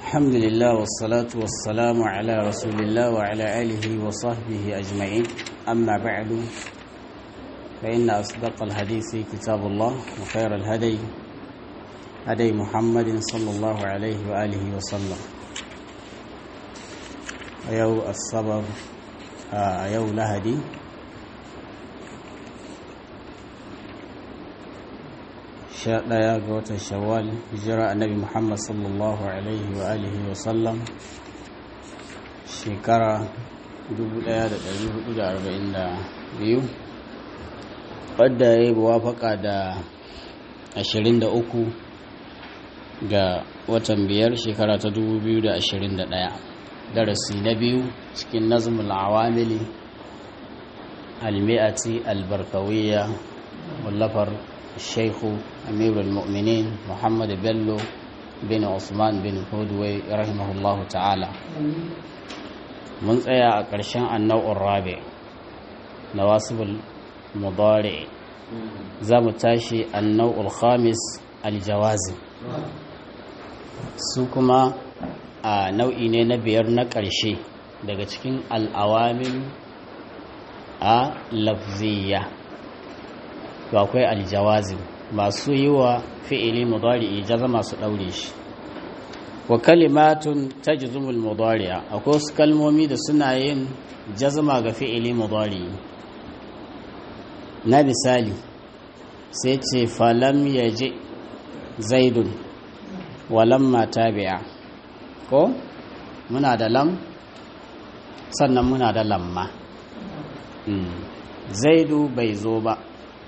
الحمد لله والصلاة والسلام على رسول الله وعلى آله وصحبه أجمعين أما بعد فإن أصدق الحديث كتاب الله وخير الهدي هدي محمد صلى الله عليه وآله وسلم أيو الصبر أيو لهدي sha ɗaya ga watan shawwal hijira annabi muhammad sallallahu alaihi wa alihi wa sallam shekara 1442 wadda ya yi wafaka da 23 ga watan biyar shekara ta 2021 darasi na biyu cikin nazmul awamili almi'ati albarkawiyya wallafar الشيخ أمير المؤمنين محمد بلو بن عثمان بن هودوي رحمه الله تعالى من tsaya a ƙarshen annau'in rabi nawasibul mudari za mu tashi annau'ul khamis aljawazi su kuma a nau'i ne na biyar na ƙarshe daga cikin al'awamin a lafziya to akwai aljawazin masu yi wa fi'ili mudari'i jaza masu ɗaure shi wa kalimatun tajzumul mudari'a akwai wasu kalmomi da suna yin jazma ga fi'ili mudari'i na misali sai ce falam yaji zaidun walamma tabi'a ko muna da lam sannan muna da lamma zaidu bai zo ba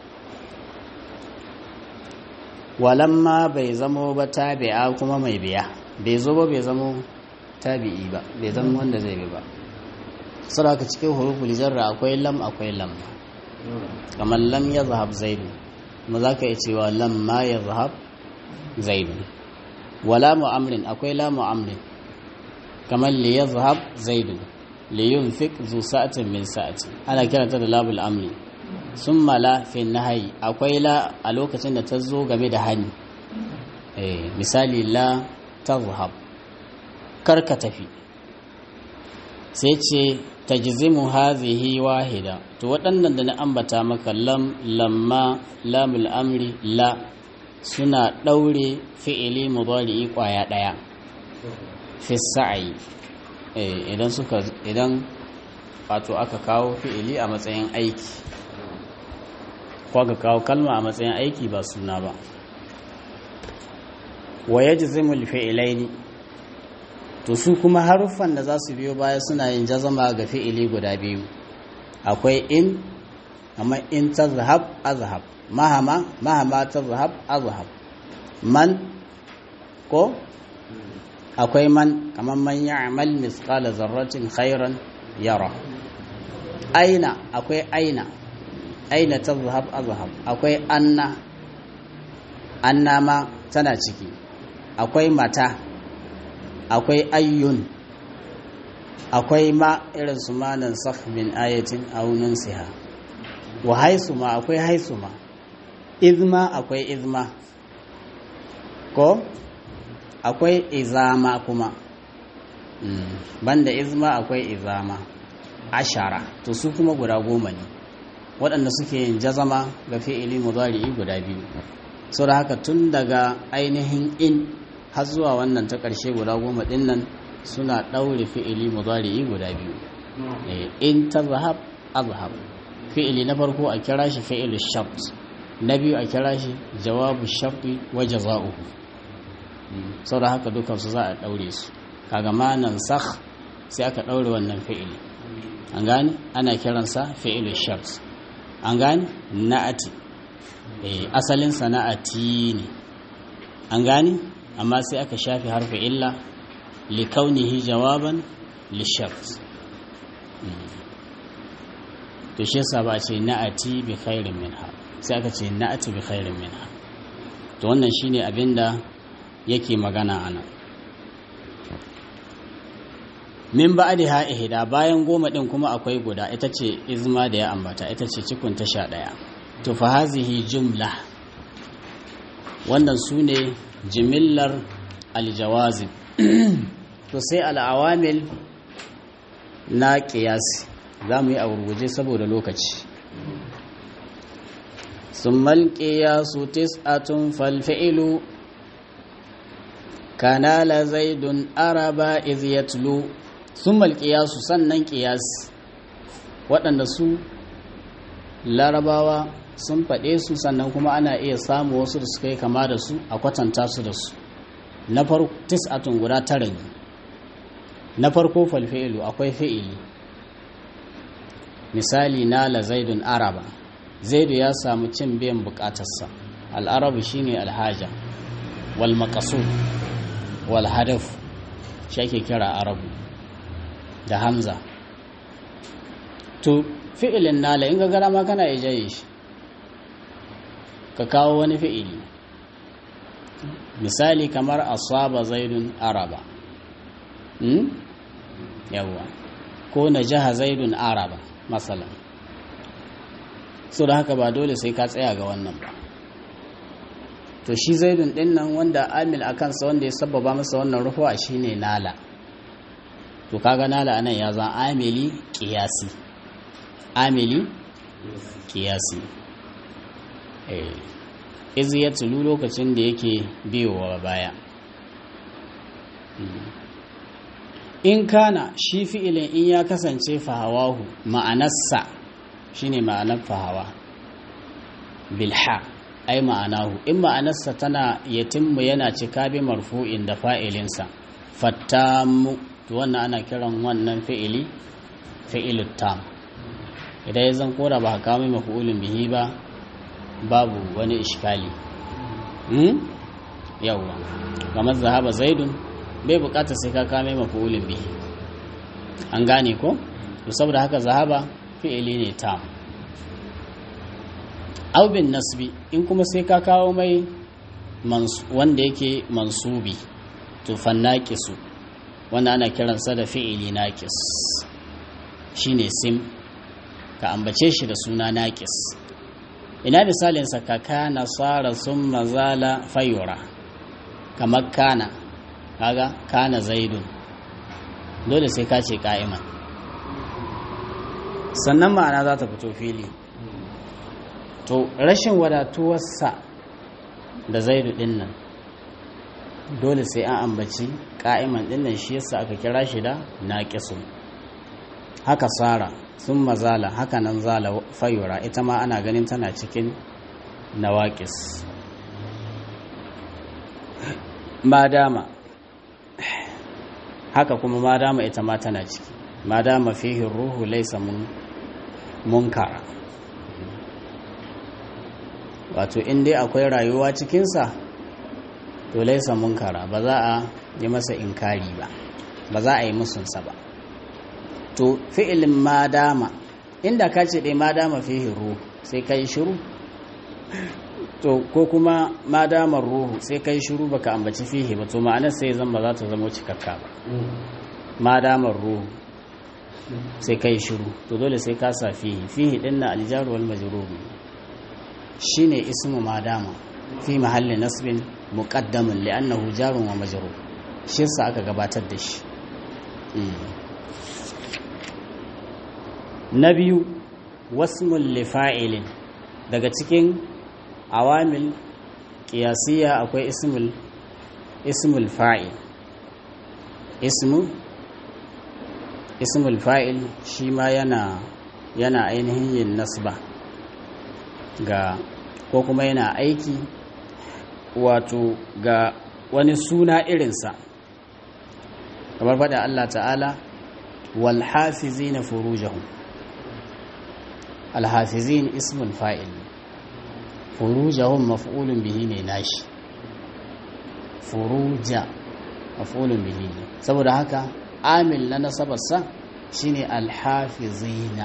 walamma bai zamo ba tabi'a kuma mai biya bai zo ba bai zamo tabi'i ba bai zama wanda zai bi ba saboda cikin huruful jarra akwai lam akwai lam kamar lam ya zahab zaidu kuma za ka yi cewa lam ma ya zahab zaidu wala mu'amrin akwai la mu'amrin kamar li ya zahab zaidu li yunfik zu sa'atin min sa'ati ana kiranta da labul amri sun mala fi nahayi akwai la a lokacin da ta zo game da hani misali la ta zuhab karka tafi sai ce ta jizimu hazihi wahida to waɗannan da na ambata maka lam lamma lamul amri la suna ɗaure fi'ili mudari'i ƙwaya ɗaya fi sa'ayi idan suka idan wato aka kawo fi'ili a matsayin aiki ko ka kawo kalma a matsayin aiki ba suna ba wa yajzimul fi'ilaini to su kuma haruffan da za su biyo baya suna yin jazama ga fi'ili guda biyu akwai in amma in tazhab azhab mahama mahama tazhab azhab man ko akwai man kamar man ya'mal misqala zarratin khairan yara aina akwai aina aina ta zahab azhab akwai anna anna ma tana ciki akwai mata akwai ayyun akwai ma irin su manan sakh min ayatin aunin siha wa haisu ma akwai haisu ma izma akwai izma ko akwai izama kuma banda izma akwai izama ashara to su kuma guda goma ne waɗanda suke yin jazama ga fi'ili mudari'i guda biyu sau da haka tun daga ainihin in har zuwa wannan ta ƙarshe guda goma ɗin nan suna ɗaure fi'ili mudari'i guda biyu in ta zahab azhab fi'ili na farko a kira shi fi'il shart na biyu a kira shi jawabu sharti wa jaza'uhu sau da haka dukansu za a ɗaure su kaga ma nan sakh sai aka ɗaure wannan fi'ili an gane ana kiransa fi'il shart an gane na'ati asalin sana'ati ne an gane amma sai aka shafi harfi illa li kaunihi jawaban li shart to shi yasa ba ce na'ati bi khairin minha sai aka ce na'ati bi khairin minha to wannan shine abinda yake magana anan min ba'daha ihda bayan goma din kuma akwai guda ita ce izma da ya ambata ita ce cikun ta sha ɗaya to fa hazihi jumla wannan su ne jimillar aljawazib to sai al'awamil na ƙiyasi za mu yi a gurguje saboda lokaci sun malƙiya su tis'atun falfi'ilu kanala zaidun araba iz yatlu sun malƙiya su sannan ƙiyasi waɗanda su larabawa sun faɗe su sannan kuma ana iya samu wasu da suka yi kama da su a kwatanta su da su na farko tis'atun guda tara ne na farko falfi'ilu akwai fi'ili misali nala zaidun araba zaidu ya samu cin biyan bukatarsa al'arabu shine alhaja wal maqsud wal hadaf shi ake kira arabu da hamza to fi'ilin nala in ga gara ma kana ijaye shi ka kawo wani fi'ili misali kamar asaba zaidun araba hmm? yawwa ko na jaha zaidun araba matsala so da haka ba dole sai ka tsaya ga wannan ba to shi zaidun din nan wanda amil a kansa wanda ya sababa masa wannan rufuwa shine nala to kaga nala anan ya zan amili kiyasi amili kiyasi eh izi ya tulu lokacin da yake biyowa baya in kana shi fi'ilin in ya kasance fahawahu ma'anarsa shine ma'anar fahawa bilha ai ma'anahu in ma'anarsa tana yatimmu yana cika bi marfu'in da fa'ilinsa fattamu to wannan ana kiran wannan fi'ili fi'ilut tam idan ya zan kora ba ka mai mafi'ulin bihi ba babu wani ishkali hmm? yawwa kamar zahaba zaidun bai bukata sai ka kame mafi'ulin bihi an gane ko to saboda haka zahaba fi'ili ne tam aw bin nasbi in kuma sai ka kawo mai wanda yake mansubi to fannaqisu wanda ana kiransa da fi'ili naqis shine sim ka ambace shi da suna naqis ina misalin sa ka kana sara summa zala fayura kamar kana kaga kana zaidun dole sai ka ce ka'iman sannan ma'ana za ta fito fili to rashin wadatuwarsa da zaidu din nan dole sai an ambaci ka'iman din nan shi yasa aka kira shi da naqisun haka sara sun mazala haka nan zala fayura ita ma ana ganin tana cikin nawaƙis madama haka kuma madama ita ma tana ciki madama fihi ruhu laisa mun munkara wato in dai akwai rayuwa cikinsa to laisa munkara ba za a yi masa inkari ba ba za a yi musunsa ba to fi'ilin madama inda ka ce dai madama fihi ruhu sai ka yi shiru to ko kuma madamar ruhu sai ka yi shiru baka ambaci fihi ba to ma'anar sai zan ba za ta zama cikakka ba madamar ruhu sai ka yi shiru to dole sai ka sa fihi fihi din na aljaru wal majrur shine ismu madama fi mahalli nasbin muqaddamun li'annahu jarun wa majrur shi yasa aka gabatar da shi na biyu wasmul lifa'ilin daga cikin awamil qiyasiyya akwai ismul ismul fa'il ismu ismul fa'il shi ma yana yana ainihin yin nasba ga ko kuma yana aiki wato ga wani suna irinsa kamar faɗa Allah ta'ala wal hafizina furujahum al hafizin ismul fa'il furujahum maf'ulun bihi ne nashi furuja maf'ulun bihi ne saboda haka amil na nasabarsa shine alhafizina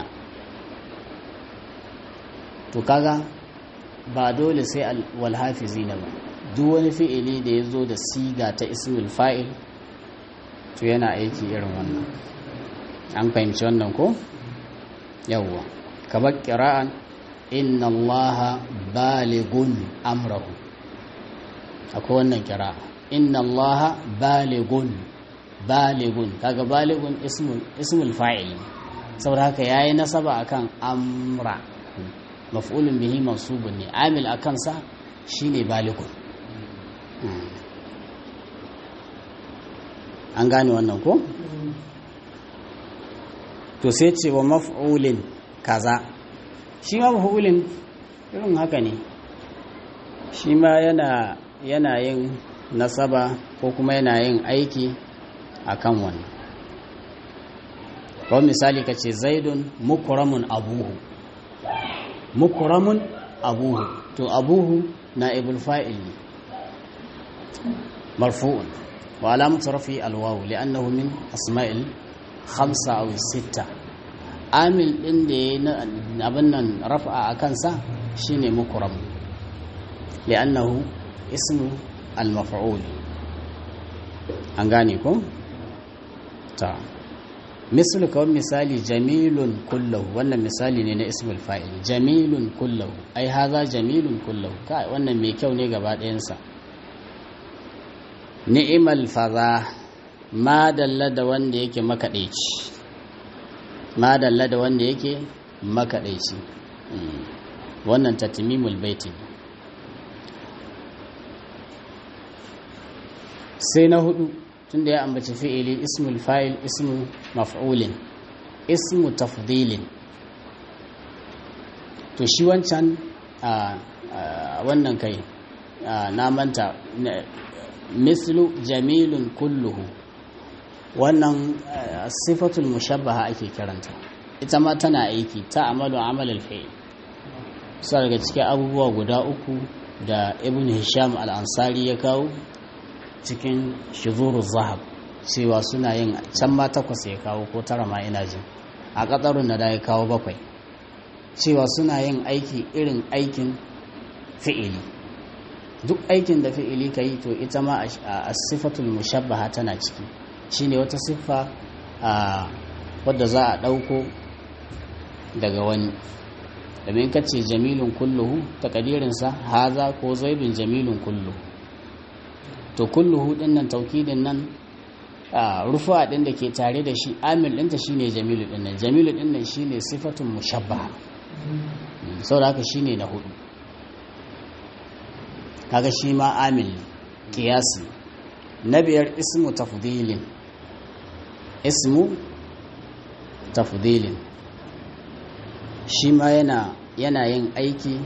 to kaga ba dole sai walhafizina ba duk wani fi'ili da ya zo da siga ta ismul fa'il to yana aiki irin wannan an fahimci wannan ko yawwa kamar kira'an inna allaha baligun amrahu akwai wannan kira'a inna allaha baligun baligun kaga baligun ismul ismul fa'il saboda haka yayi nasaba akan amra maf'ulun bihi mansubun ne amil akan sa shine baligun an gane wannan ko to sai ce wa maf'ulin kaza shi ma maf'ulin irin haka ne shi ma yana yana yin nasaba ko kuma yana yin aiki akan wannan kawai misali ka ce zaidun mukuramun abuhu mukuramun abuhu to abuhu na ibul fa'il ne marfu'un wa alamatu rafi alwawu li'annahu min asma'il khamsa aw sitta amil din da ya abin nan rafa a kansa shine mukram li'annahu ismu al-maf'ul an gane ko ta mislu kawai misali jamilun kullahu wannan misali ne na ismul fa'il jamilun kullahu ai haza jamilun kullahu kai wannan mai kyau ne gaba ɗayansa ni'imal faza ma dalla da wanda yake makaɗaici ma dalla da wanda yake makaɗaici wannan tatimimul baiti sai na hudu tunda ya ambaci fi'ili ismul fa'il ismu maf'ulin ismu tafdilin to shi wancan a wannan kai na manta mislu jamilun kulluhu wannan sifatul mushabbaha ake kiranta ita ma tana aiki ta amalu amalul fi'il su daga cikin abubuwa guda uku da ibn hisham al-ansari ya kawo cikin shizuru zahab cewa suna yin can ma takwas ya kawo ko tara ma ina jin a ƙasarun da ya kawo bakwai cewa suna yin aiki irin aikin fi'ili duk aikin da fi'ili ka yi to ita ma a sifatul mushabbaha tana ciki shine wata siffa wadda za a ɗauko daga wani domin ka ce jamilun kulluhu takadirinsa haza ko zaibin jamilun kulluhu to kulluhu din nan taukidin nan rufa din da ke tare da shi amil ɗinta shine jamilu din nan jamilu din nan shine sifatun mushabbaha saboda haka shine na hudu kaga shi ma amil kiyasi na biyar ismu tafdilin ismu tafdilin shi ma yana yana yin aiki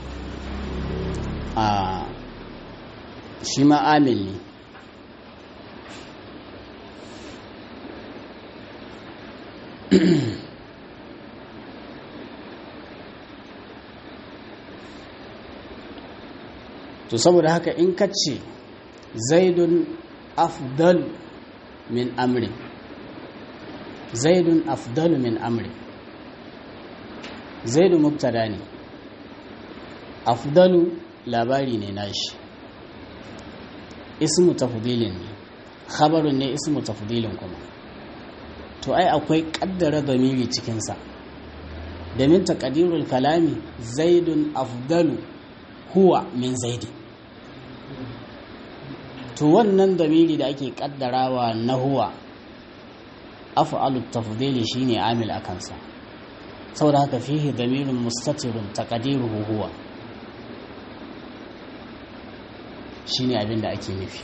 a shi ma amil ne to saboda haka in ka ce zaidun afdal min amri zaidun afdal min amri zaidu mubtada ne afdalu labari ne nashi ismu tafdilin ne khabarun ne ismu tafdilin kuma to ai akwai kaddara zamiri cikinsa domin taqdirul kalami zaidun afdalu huwa min zaidi to wannan zamiri da ake kaddarawa na huwa af'alu tafdili shine amil akansa saboda haka fihi damirun mustatirun taqdiruhu huwa shine abin da ake nufi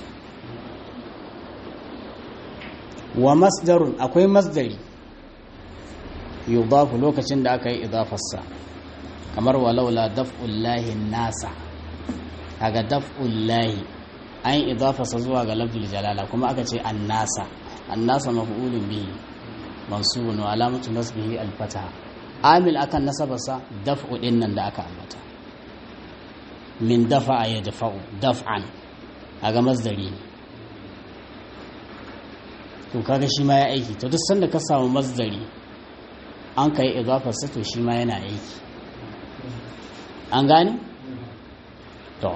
wa masdarun akwai masdari yudafu lokacin da aka yi idafarsa kamar walaula daf'ullahi nasa kaga daf'ullahi an yi idafarsa zuwa ga lafzul jalala kuma aka ce annasa annasa maf'ulun bihi mansubun wa alamatu nasbihi al-fataha amil akan nasabarsa daf'u din nan da aka ambata min dafa'a ya dafa'u daf'an kaga masdari ne to kaga shi ma ya aiki to duk sanda ka samu masdari an kai idafarsa to shi ma yana aiki an gane to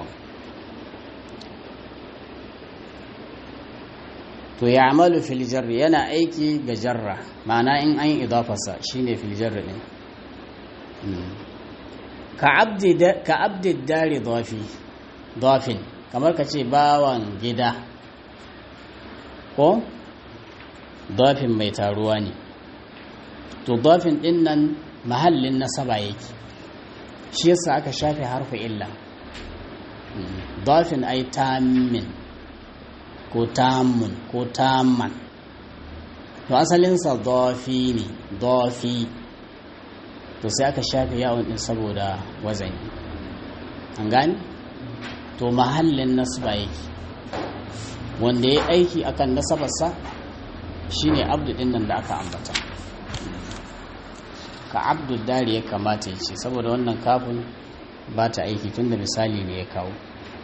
to ya amalu fil jarri yana aiki ga jarra ma'ana in an yi idafarsa shine fil jarri din ka abdi dari dafi dafin kamar ka ce bawan gida ko dafin mai taruwa ne to dafin din nan mahallin nasaba yake shi yasa aka shafe harfi illa dafin ai tammin ko tammun ko tamman to asalinsa dafi ne dafi to sai aka shafe yawon din saboda wazani an gani to mahallin nasaba yake wanda ya aiki akan nasabarsa shine abdu din nan da aka ambata ka abdu dari ya kamata ya ce saboda wannan kafin ba ta aiki tun da misali ne ya kawo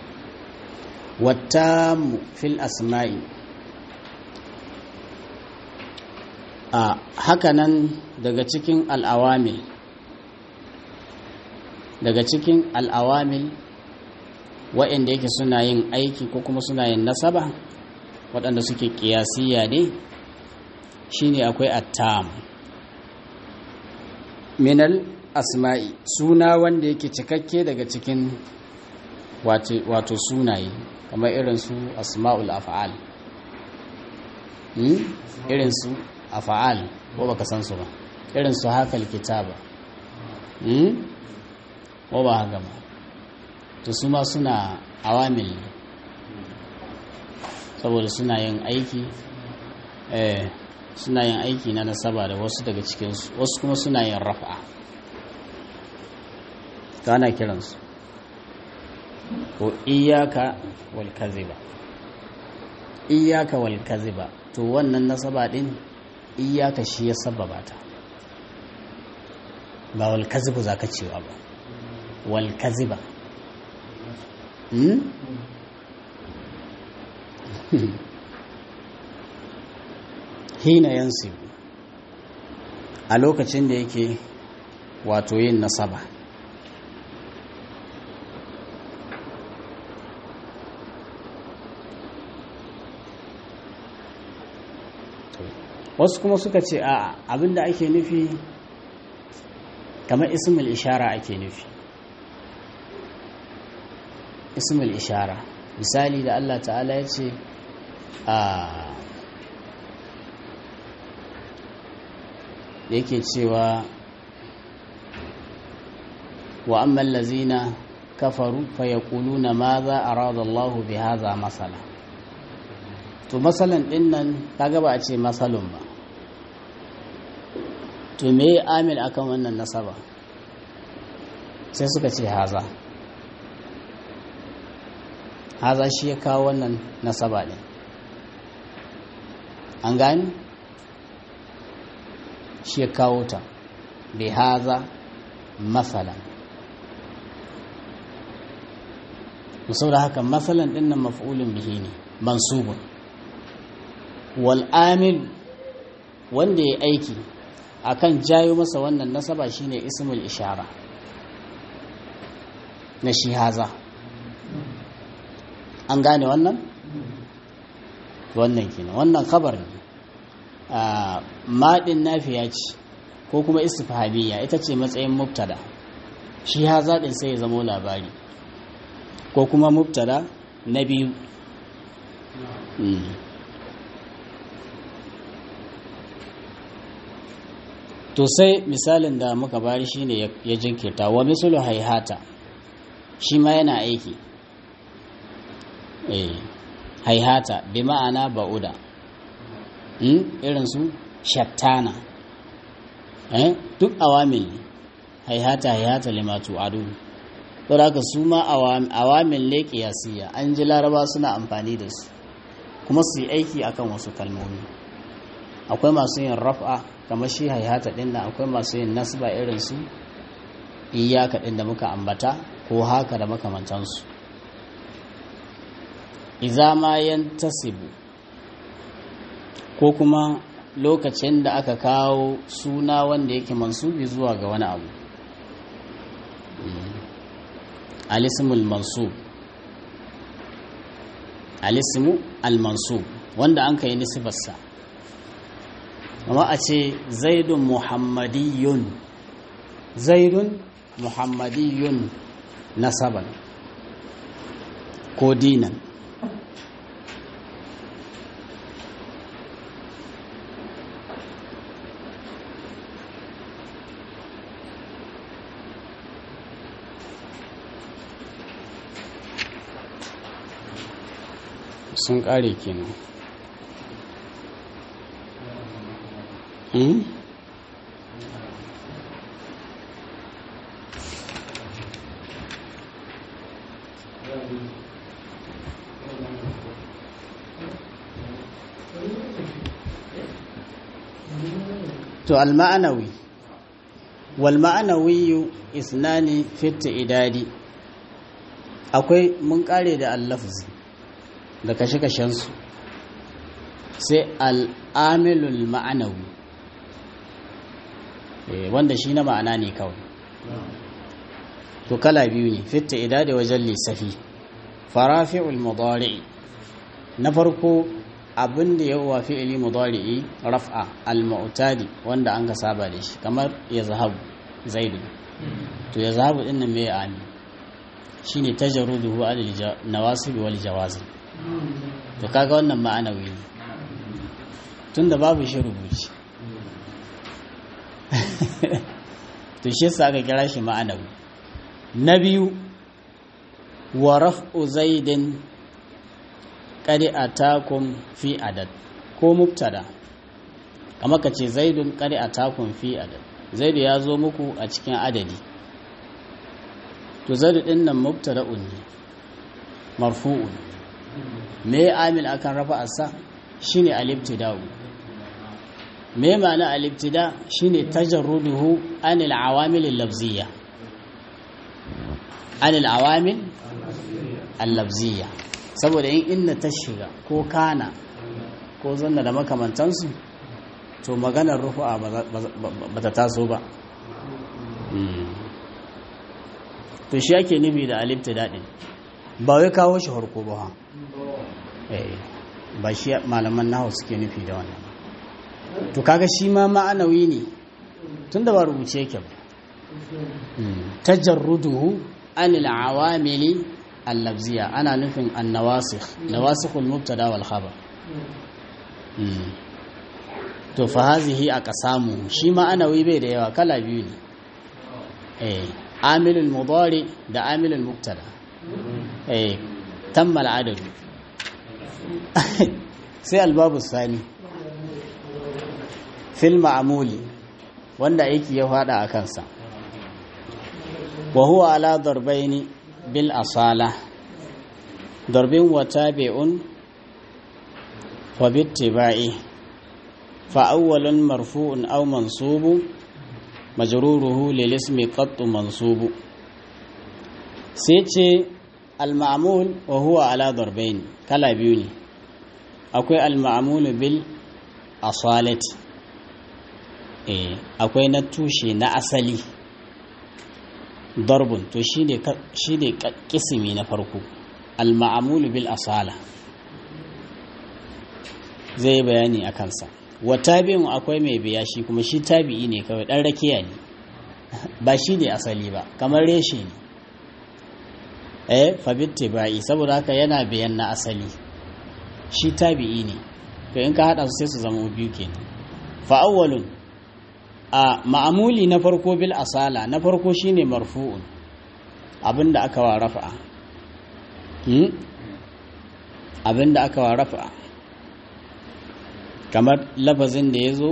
wata fil asma'i a hakanan daga cikin al'awamil daga cikin al'awamil waɗanda yake suna yin aiki ko kuma suna yin nasaba waɗanda suke ƙiyasiya ne shine akwai attam minal asma'i suna wanda yake cikakke daga cikin wato sunaye kamar irin su asma'ul af'al irin su af'al ko baka san su ba irin su hakal kitaba ko ba haka ba to su ma suna awamil ne saboda suna yin aiki eh suna yin aiki na nasaba da wasu daga cikinsu wasu kuma suna yin rafa ka ana kiransu ko iyaka wal kaziba iyaka wal kaziba to wannan nasaba din iyaka shi ya sababa ta ba wal kazibu zaka cewa ba wal kaziba hmm? hina yansu a lokacin da yake wato yin nasaba wasu kuma suka ce a abinda ake nufi kamar ismul ishara ake nufi ismul ishara misali da Allah ta'ala ya ce a yake cewa wa amman lazina kafaru fa yaquluna madha arada Allah bi hadha masala to masalan din nan kaga ba a ce masalun ba to me amil akan wannan nasaba sai suka ce haza haza shi ya kawo wannan nasaba ne an gani shi ya kawo ta bi haza masalan musau da haka masalan din nan maf'ulun bihi ne mansubun wal amil wanda ya aiki akan jayo masa wannan nasaba shine ismul ishara na shi haza an gane wannan wannan kenan wannan khabar ne maɗin nafiya ce ko kuma istifhamiyya ita ce matsayin mubtada shi haza ɗin sai ya zamo labari ko kuma mubtada na biyu to sai misalin da muka bari shine ya jinkirta wa misalu haihata shi ma yana aiki eh haihata bi ma'ana ba'uda irin su shattana eh duk awamil ne haihata haihata limatu adu saboda haka su ma awamil ne kiyasiya an ji laraba suna amfani da su kuma su yi aiki akan wasu kalmomi akwai masu yin raf'a kamar shi haihata din nan akwai masu yin nasba irin su iyaka din da muka ambata ko haka da makamantansu iza ma yantasibu ko kuma lokacin da aka kawo suna wanda yake mansubi zuwa ga wani abu alismul mansub alismu al-mansub wanda an kai nisbarsa amma a ce zaidun muhammadiyun zaidun muhammadiyun nasaban ko dinan sun kare kenan hmm? to al-ma'anawi wal ma'anawi isnani fitta idadi akwai mun kare da al-lafzi da kashe-kashen su sai al-amilul ma'anawi wanda shi na ma'ana ne kawai to kala biyu ne fitta idadi wajen lissafi farafi'ul mudari na farko abin da ya wa fi'ili mudari'i raf'a al-mu'tadi wanda an ka saba da shi kamar ya zahabu zaidu to ya zahabu din nan mai ami shine tajarruduhu al nawasib wal jawazim to kaga wannan ma'anawi ne tunda babu shi rubuci to shi yasa aka kira shi ma'anawi na biyu wa raf'u zaidin qad atakum fi adad ko mubtada kamar ka ce zaidun qad atakum fi adad zaidu ya zo muku a cikin adadi to zaidu din nan mubtada'un ne marfu'un me amil akan rafa asa shine al-ibtida'u me ma'ana al-ibtida shine tajarruduhu anil awamil al-lafziyya anil awamil al-lafziyya saboda in inna ta shiga ko kana ko zanna da makamantansu to maganar rufu'a ba ta taso ba to shi ake nufi da alifta daɗin ba wai kawo shi harko ba ba shi malaman nahu suke nufi da wannan to kaga shi ma ma'anawi ne tun da ba rubuce yake ba tajarruduhu anil awamili allabziya ana nufin annawasikh nawasikhul mubtada wal khabar to fa hazihi aqsamu shi ma anawi bai da yawa kala biyu ne eh amilul mudari da amilul mubtada eh tamma adad sai albabu sani fil ma'muli wanda aiki ya fada a kansa wa huwa ala darbaini bil asala darbin wa tabi'un fa bittiba'i fa awwalun marfu'un aw mansubu majruruhu lil ismi qattu mansubu sai ce al ma'mul wa huwa ala darbaini kala biyu ne akwai al ma'mul bil asalati eh akwai na tushe na asali darbun to shine shine kisimi na farko al-ma'mul bil asala zai bayani a kansa wa tabi'un akwai mai biya shi kuma shi tabi'i ne kawai dan rakiya ne ba shi ne asali ba kamar reshe ne eh fa bittibai saboda haka yana biyan na asali shi tabi'i ne to in ka hada su sai su zama biyu kenan fa awwalun a ma'amuli na farko bil asala na farko shine marfu'un abinda aka wa rafa'a hmm? abinda aka wa rafa'a kamar lafazin da ya zo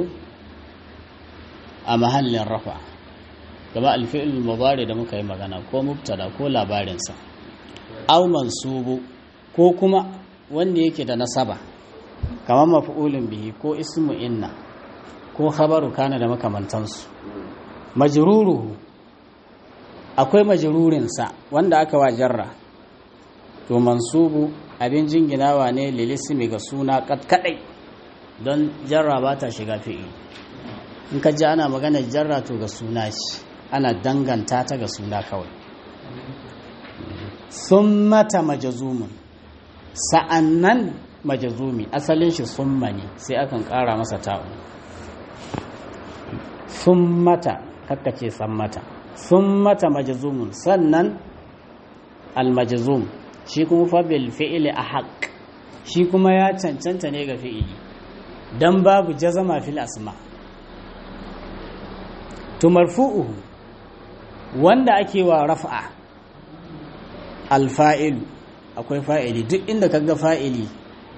a mahallin rafa'a gaba alfi'il mudari da muka yi magana ko mubtada ko labarinsa aw mansubu ko kuma wanda yake da nasaba kamar maf'ulun bihi ko ismu inna ko khabaru kana da makamantansu majruruhu akwai majrurinsa wanda aka wa jarra to mansubu abin jinginawa ne lilismi ga suna kadai don jarra ba ta shiga fi'i in ka ji ana magana jarra to ga suna ce ana danganta ta ga suna kawai sun mata majazumun sa'annan majazumi asalin shi summa ne sai akan kara masa ta'u sun mata kakkace san mata sun mata majazumun sannan almajazum shi kuma fabil fi'ili a haƙ shi kuma ya cancanta ne ga fi'ili don babu jazama fil asma to marfu'uhu wanda ake wa rafa'a alfa'ilu akwai fa'ili duk inda kaga fa'ili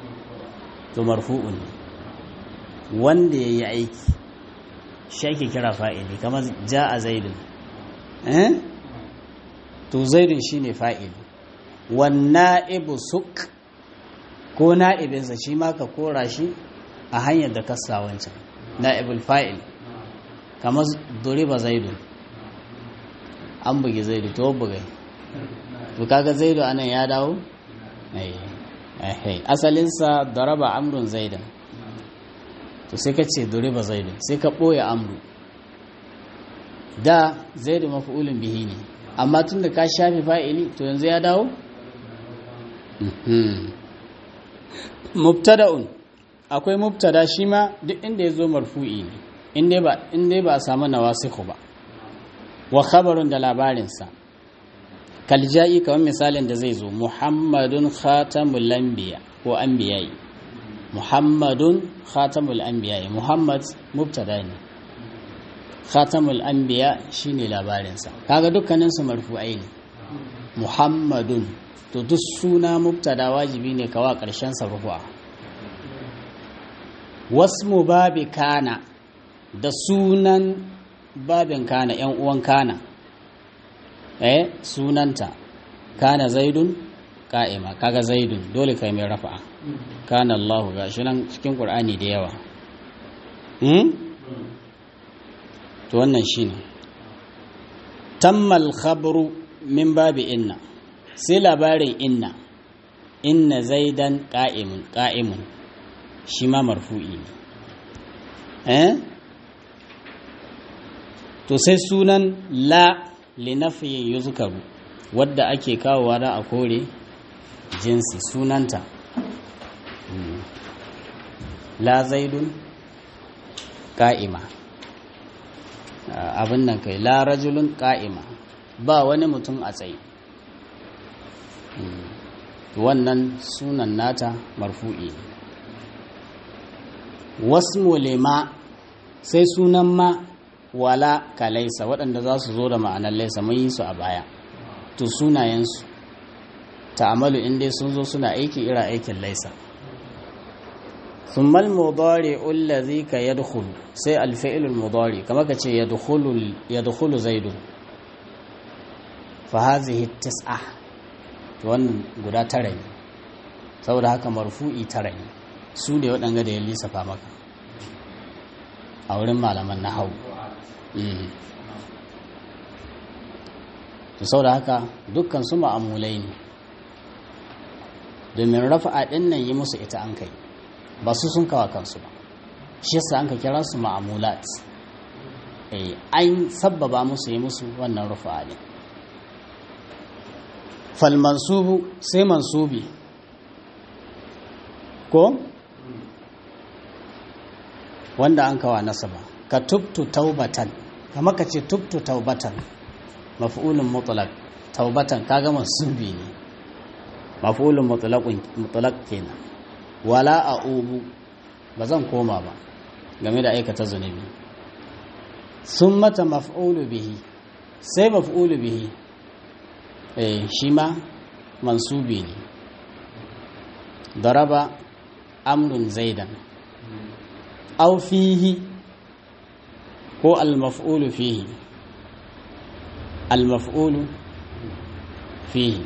to marfu'un ne wanda ya yi aiki shi ake kira fa'ili kamar ja a zaidun eh to zaidun shi ne fa'ili wannan ibu suk ko na'ibinsa shi ma ka kora shi a hanyar da kasa wancan na'ibul fa'il kamar duriba zaidu an bugi zaidu to bugai to kaga zaidu anan ya dawo asalinsa daraba amrun zaidan to sai ka ce duriba zaidu sai ka ɓoye amru da zaidu mafi'ulin bihi ne amma tun da ka shafi fa'ili to yanzu ya dawo mubtada'un akwai mubtada shi ma duk inda ya zo marfu'i ne inda ba a samu nawasiku ba wa khabarun da labarinsa kalja'i kamar misalin da zai zo muhammadun khatamul anbiya ko anbiya'i muhammadun khatamul anbiya'i muhammad mubtada ne khatamul anbiya shine labarinsa kaga dukkanin su marfu'ai ne muhammadun to duk suna mubtada wajibi ne kawa karshen sa rufu'a wasmu babi kana da sunan babin kana yan uwan kana eh sunanta kana zaidun ka'ima kaga zaidun dole kai mai rafa'a kana Allah gashi nan cikin Qur'ani da yawa hmm to wannan shine tammal khabru min babi inna sai labarin inna inna zaidan qa'imun qa'imun shi ma marfu'i ne eh to sai sunan la linafiyin yuzkaru wadda ake kawowa da a kore jinsi sunanta la zaidun ka'ima abin nan kai la rajulun ka'ima ba wani mutum a tsaye wannan sunan nata marfu'i wasmu lima sai sunan ma wala ka laisa waɗanda za su zo da ma'anar laisa mun yi su a baya to sunayensu ta'amalu inda sun zo suna aiki ira aikin laisa thumma al-mudari allazi ka yadkhulu sai al-fi'l al-mudari kamar ka ce yadkhulu yadkhulu zaidun fa hadhihi tis'a to wannan guda tara ne saboda haka marfu'i tara ne su ne waɗanda da ya lissafa maka a wurin malaman nahawu to sau da haka dukkan su ma'amulai ne domin rafa'a ɗin nan yi musu ita an kai ba su sun kawa kansu ba shi yasa an ka kira su ma'amulat an sabbaba musu yi musu wannan rafa'a ne falmansubu sai mansubi ko wanda an kawa nasaba ka tubtu taubatan kamar ka ce tubtu taubatan maf'ulun mutlaq taubatan kaga mansubi ne maf'ulun mutlaqun mutlaq kenan wala a'ubu ba zan koma ba game da aikata zunubi sun mata maf'ulu bihi sai maf'ulu bihi eh shi ma mansubi ne daraba amrun zaidan aw fihi ko al-maf'ulu fihi al-maf'ulu fihi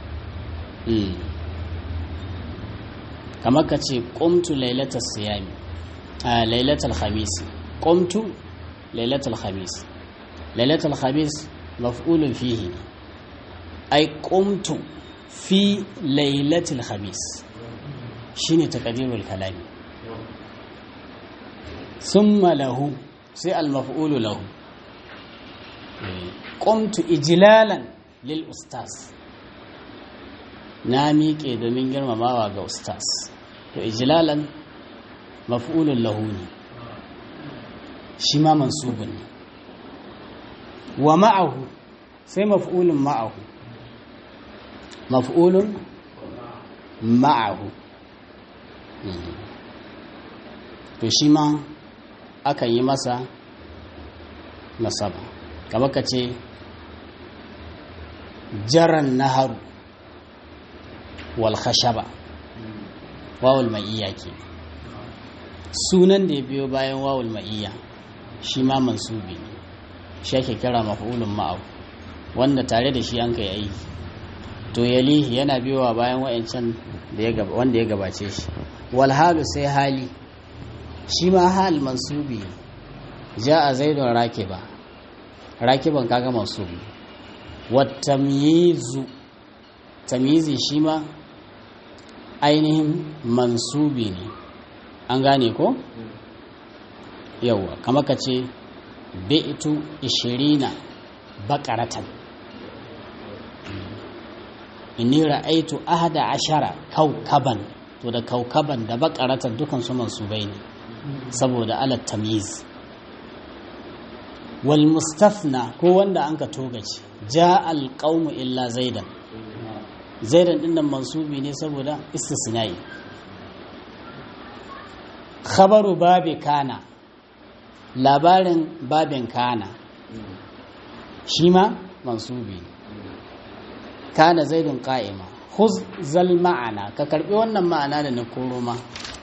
kamar ka ce qumtu lailatal siyami a lailatal khamis qumtu lailatal khamis lailatal khamis maf'ulun fihi ai qumtu fi lailatul khamis shine taqdirul kalami summa lahu sai al-maf'ulu lahu qumtu ijlalan lil ustaz na miƙe domin girmamawa ga ustaz to ijlalan maf'ulun lahu ne shi ma mansubun ne wa ma'ahu sai maf'ulun ma'ahu maf'ulun ma'ahu to shi ma akan yi masa nasaba kamar ka ce jaran naharu wal khashaba wawul ma'iyya ke sunan da ya biyo bayan wawul ma'iyya shi ma mansubi ne shi ake kira maf'ulun ma'ahu wanda tare da shi an kai aiki to yalihi yana biyowa bayan wa'ancan wanda ya gabace shi wal halu sai hali shi ma hal mansubi ja a zaidun rakiba rakiban kaga mansubi wat tamyizu tamyizi shi ma ainihin mansubi ne an gane ko yawwa kama ka ce bi'tu ishirina baƙaratan inni ra'aitu ahada ashara kaukaban to da kaukaban da baƙaratan dukan su mansubai ne saboda alat tamyiz wal mustafna ko wanda an ka togace ja al qaumu illa zaidan zaidan din nan mansubi ne saboda istisnai khabaru babi kana labarin babin kana shi ma mansubi kana zaidun qa'ima khuz zal ma'ana ka karbi wannan ma'ana da na koro ma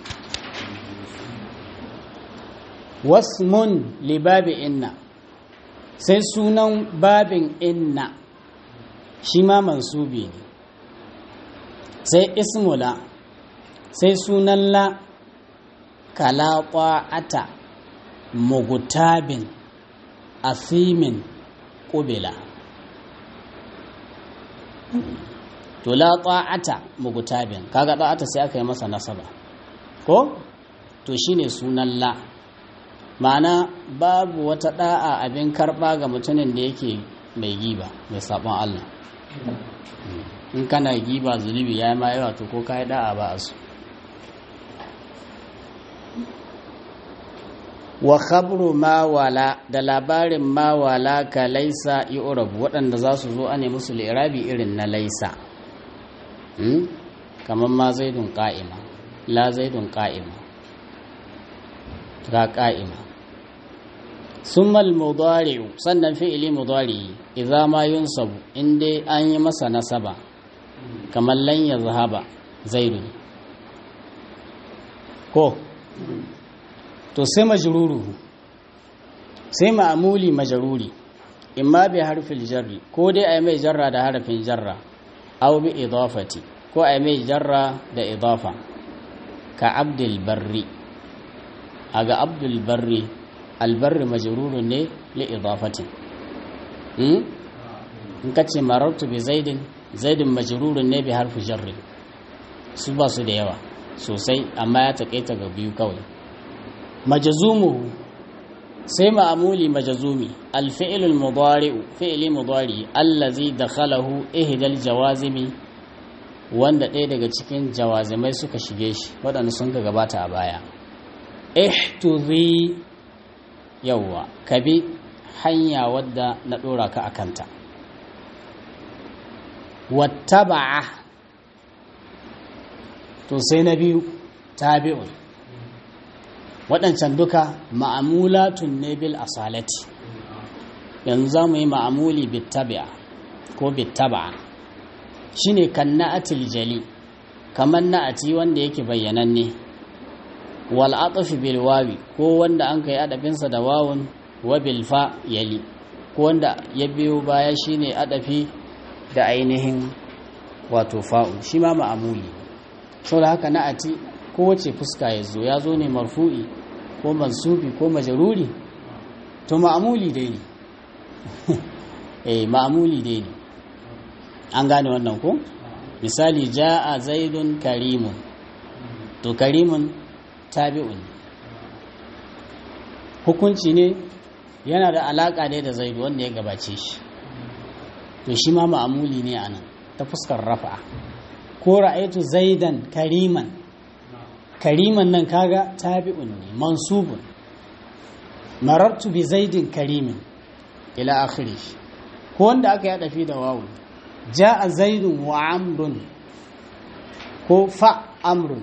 wasmun li babi inna sai sunan babin inna shi ma mansubi ne sai ismula sai sunan la kala ata mugutabin asimin ƙubila to la ta'ata mugutabin kaga ta'ata sai aka yi masa nasaba ko to shine sunan la ma'ana babu wata da'a abin karba ga mutumin da yake mai giba mai sabon Allah in kana giba zunubi ya yi ma yawa to ko ka yi da'a ba a su wa khabru ma wala da labarin ma wala ka laisa yu'rabu waɗanda za su zo a ne musu lirabi irin na laisa kamar ma zaidun qa'ima la zaidun qa'ima ga qa'ima summa al-mudari'u sannan fi'ili mudari idza ma yunsabu in dai an yi masa nasaba kamar lan yazhaba zaidun ko to sai majruru sai ma'amuli majruri imma bi harfil jarri ko dai ai mai jarra da harfin jarra aw bi idafati ko ai mai jarra da idafa ka abdul barri aga abdul barri albarri majrurun ne li idafati hmm in kace marartu bi zaidin zaidin majrurun ne bi harfi jarri su ba su da yawa sosai amma ya takaita ga biyu kawai majazumuhu sai ma'amuli majazumi alfi'ilul mudari'u fi'ili mudari allazi dakhalahu ihdal jawazimi wanda ɗaya daga cikin jawazimai suka shige shi waɗanda sun ga gabata a baya ihtuzi yawwa kabi hanya wadda na ɗora ka akanta wattaba'a to sai na biyu tabi'un waɗancan duka ma'amulatun ne bil asalati yanzu za mu yi ma'amuli bittabi'a ko bittaba'a shi ne kan na'atil jali kamar na'ati wanda yake bayyananne wal atafi bil wawi ko wanda an kai adafinsa da wawun wa bil fa yali ko wanda ya biyo baya shine adafi da ainihin wato fa'u shi ma ma'amuli saboda haka na'ati kowace fuska ya zo ya zo ne marfu'i ko mansubi ko majaruri to ma'amuli dai ne eh ma'amuli dai ne an gane wannan ko misali ja'a zaidun karimun to karimun tabi'un hukunci ne yana da alaka dai da zaidu wanda ya gabace shi to shi ma ma'amuli ne anan ta fuskar rafa'a ko ra'aitu zaidan kariman kariman nan kaga tabi'un ne mansubun marartu bi zaidin karimin ila akhiri ko wanda aka yada fi da wawu ja'a zaidun wa amrun ko fa amrun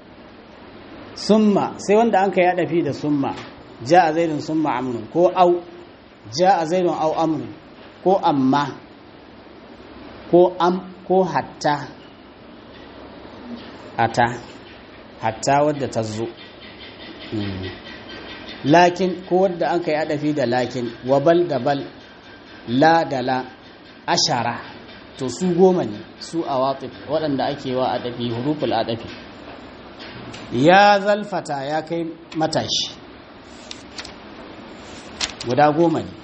summa sai wanda an ka yada fi da summa ja'a zaidun summa amrun ko au ja'a zaidun au amrun ko amma ko am ko hatta ata hatta wadda ta zo lakin ko wadda an kai adafi da lakin wa bal da bal la da la ashara to su goma ne su a watsif waɗanda ake wa adafi huruful adafi ya zalfata ya kai matashi guda goma ne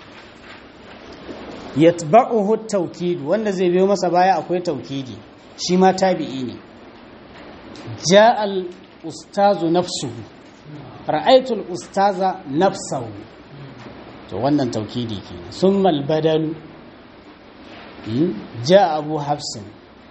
yatba'uhu tawkid wanda zai biyo masa baya akwai taukidi shi ma tabi'i ne ja'al ustazu nafsuhu ra'aytul ustaza nafsahu to wannan taukidi kenan summa al-badalu ja'a abu hafsin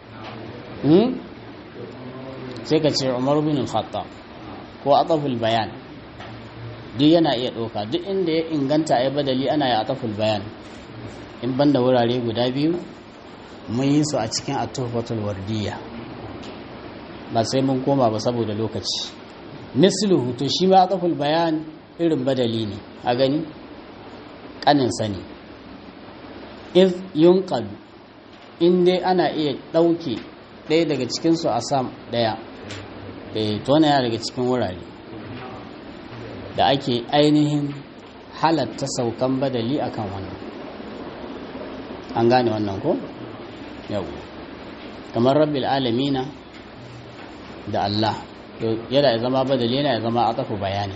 sai ka ce umar bin al-khattab ko ataful bayan duk yana iya ɗauka duk inda ya inganta ya badali ana ya ataful bayan in banda wurare guda biyu mun yi su a cikin atufatul wardiya ba sai mun koma ba saboda lokaci misluhu to shi ma ataful bayan irin badali ne a gani kanin sani iz yunqalu in dai ana iya ɗauke ɗaya daga cikinsu a sam ɗaya eh to yana daga cikin wurare da ake ainihin halatta saukan badali akan wannan an gane wannan ko yau kamar rabbil alamina da Allah yana ya zama badali yana ya zama atafu bayani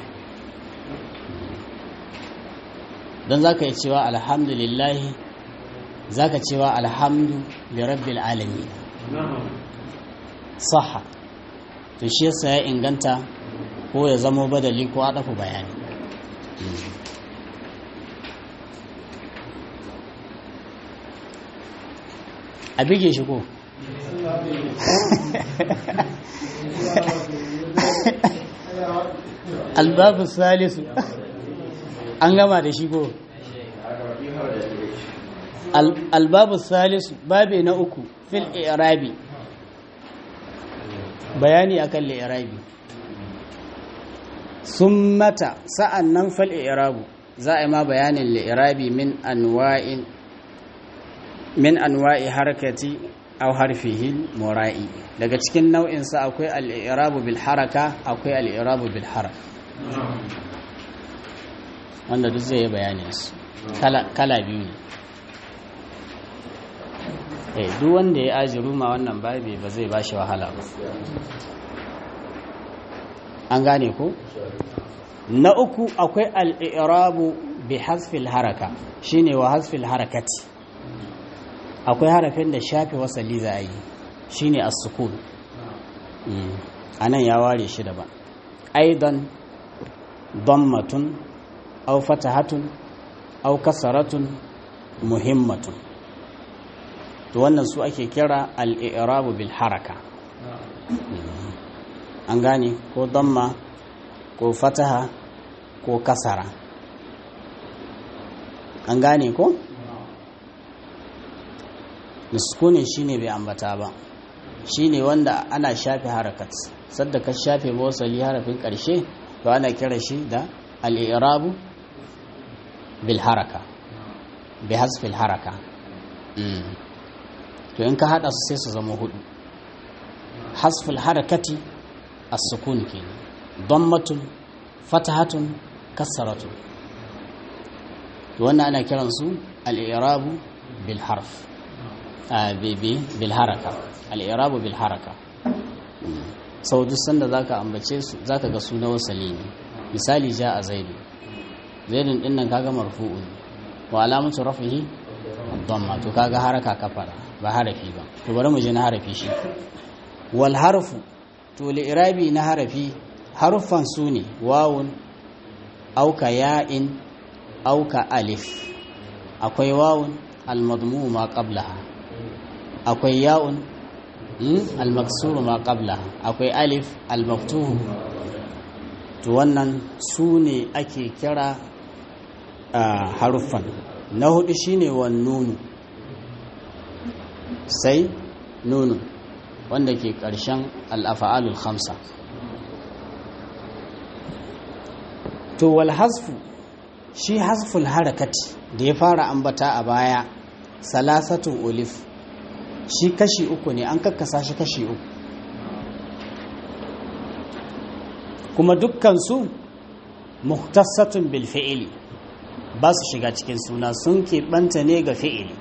don za ka yi cewa alhamdulillahi za ka cewa alhamdu da rabbil alamina saha to shi yasa ya inganta ko ya zama badali ko atafu bayani a bige shi ko albabu salisu an gama da shi ko albabu salisu babe na uku fil irabi bayani akan irabi sun mata sa'an nan fal irabu za a yi ma bayanin li'irabi min anwa'in min anwa'i harkati aw harfihi mura'i daga cikin nau'in sa akwai al-i'rabu bil haraka akwai al-i'rabu bil harf wanda duk zai yi bayanin su kala kala biyu ne eh duk wanda ya ajiru ma wannan babi ba zai bashi wahala ba an gane ko na uku akwai al-i'rabu bi hasfil haraka shine wa hasfil harakati akwai harafin da shafe wasali za a yi shi ne as-sukun a nan ya ware shi daban aidan dammatun au fatahatun au kasaratun muhimmatun to wannan su ake kira al-i'rabu bil haraka an gane ko damma ko fataha ko kasara an gane ko? miskunin shine bai ambata ba shine wanda ana shafe harakat sadda ka shafe wasali harafin karshe to ana kira shi da al-i'rabu bil haraka bi hasfil haraka to in ka hada su sai su zama hudu hasfil harakati as-sukun kenan dammatun fatahatun kasaratun to wannan ana kiransu al-i'rabu bil harf bilharaka al'irabu bilharaka sau duk sanda za ka ambace su za ka ga suna wasali ne misali ja a zaidu zaidun din nan kaga marfu'u ne wa alamatu rafihi dhamma to kaga haraka kafara ba harafi ba to bari mu je na harafi shi wal harfu to li'irabi na harafi haruffan su ne wawun auka ya'in auka alif akwai wawun al-madmu ma qablaha akwai ya'un al-maksuru ma qabla akwai alif al-maftuhu to wannan su ne ake kira haruffan na hudu shine wan nunu sai nunu wanda ke ƙarshen al-af'alul khamsa to wal hasfu shi hasful harakati da ya fara ambata a baya salasatun olif shi kashi uku ne an kakkasa shi kashi uku kuma dukkansu muhtassatun bil fi'ili ba su shiga cikin suna sun keɓanta ne ga fi'ili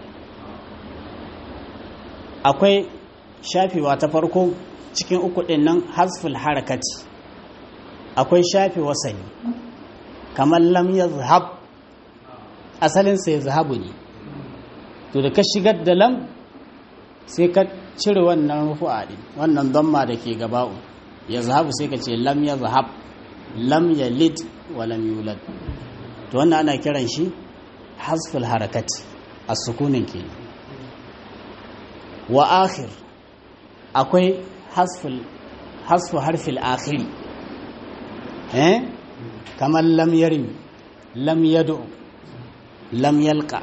akwai shafewa ta farko cikin uku ɗin nan hasful harakati akwai shafe wasani kamar lam ya zahab asalinsa ya zahabu ne to da ka shigar da lam sai ka cire wannan rufu'a ɗin wannan damma da ke gaba'u ya zahabu sai ka ce lam ya zahab lam ya lid wa lam yulad to wannan ana kiran shi hasful harakati a sukunin ke wa akhir akwai hasfu harfil akhiri eh kamar lam yarim lam yadu lam yalqa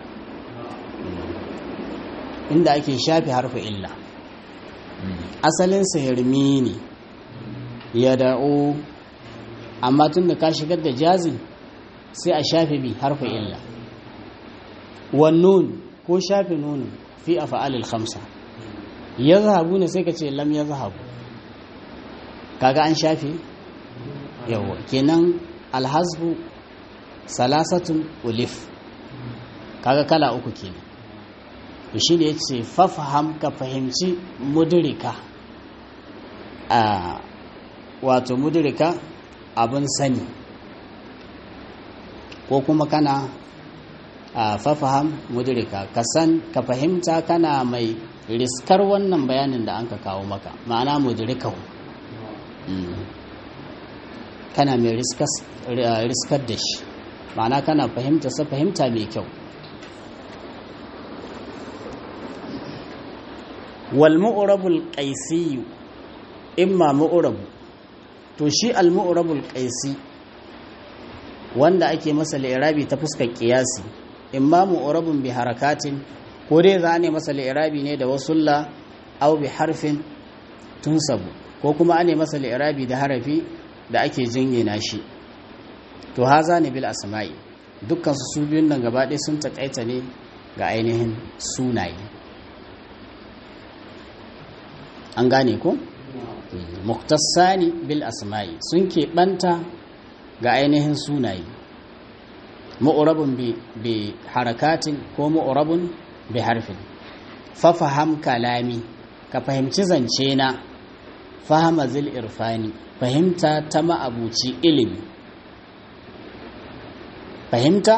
inda ake shafi harfi illa asalinsa yarmi ne ya da'o amma tun da ka shigar da jazin sai a shafi bi harfi illa wannan ko shafi nunin fi a fa'alil khamsa ya zahabu ne sai ka ce lam ya zahabu kaga an shafi yawa kenan alhazbu salasatun ulif kaga kala uku kenan to shi ne ya ce fafaham ka fahimci mudurika a wato mudurika abin sani ko kuma kana a fafaham mudurika ka san ka fahimta kana mai riskar wannan bayanin da an ka kawo maka ma'ana mudurikahu kana mai riskar da shi ma'ana kana fahimta sa fahimta mai kyau wal mu'rabul qaisi imma mu'rabu to shi al mu'rabul qaisi wanda ake masa li'irabi ta fuskar qiyasi imma mu'rabun bi harakatin ko dai za ne masa li'irabi ne da wasulla aw bi harfin tunsabu ko kuma ane masa li'irabi da harafi da ake jingina shi to haza ne bil asma'i dukkan su su biyun nan gaba ɗaya sun takaita ne ga ainihin sunaye an gane ko muktasani bil asma'i sun keɓanta ga ainihin sunaye ma'urabun bi harakatin ko ma'urabun bi harfin fafaham kalami ka fahimci zance na fahama zil irfani fahimta ta ma'abuci ilimi fahimta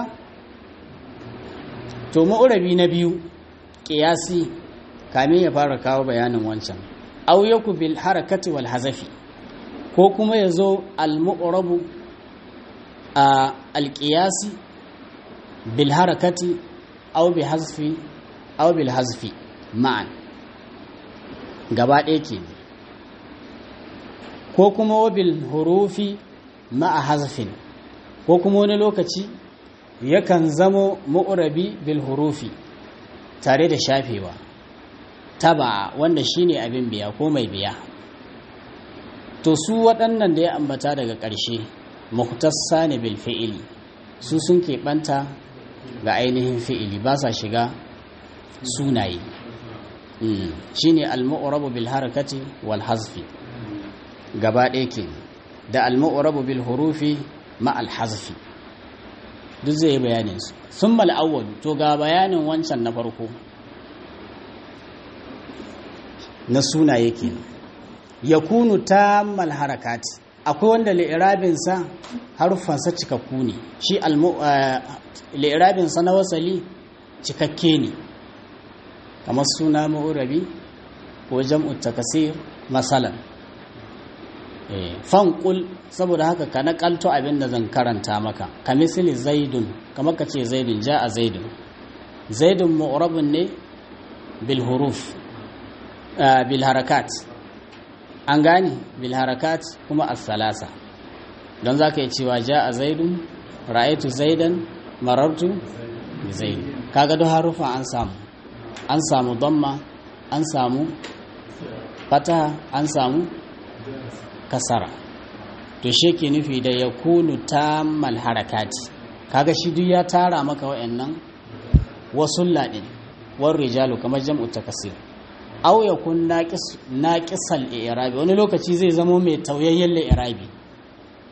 to ma'urabi na biyu ƙiyasi kamin ya fara kawo bayanin wancan au yaku bil harakati wal hazafi ko kuma ya zo al-mu'rabu a al-qiyasi bil harakati au bi hazfi au bil hazfi ma'an gaba ɗaya ke ko kuma wabil hurufi ma'a hazfin ko kuma wani lokaci yakan zamo mu'rabi bil hurufi tare da shafewa taba wanda shine abin biya ko mai biya to su waɗannan da ya ambata daga ƙarshe muhtassa ne bil fi'ili su sun keɓanta ga ainihin fi'ili ba sa shiga sunaye shine al-mu'rabu bil harakati wal hazfi gaba ɗaya ke da al-mu'rabu bil hurufi ma al hazfi duk zai bayanin su sun mal'awwal to ga bayanin wancan na farko na sunaye ke yakunu tammal harakati akwai wanda li'irabinsa harufansa cikakku ne shi li'irabinsa na wasali cikakke ne kamar suna ma'urabi ko jam'u takasir masalan fanƙul saboda haka ka naƙalto abin da zan karanta maka ka misali zaidun kamar ka ce zaidun ja a zaidun zaidun ma'urabin ne bil huruf bil harakat an gane bil harakat kuma as-salasa don zaka yi cewa ja a zaidun ra'aytu zaidan marartu bi zaid kaga duk harufa an samu an samu damma an samu fataha an samu kasara to shi ke nufi da ya kunu tammal harakati kaga shi duk ya tara maka wa'annan wasu ladin war rijalu kamar jam'u takasir aw yakun naqis naqisal i'rabi wani lokaci zai zamo mai tauyayyen i'rabi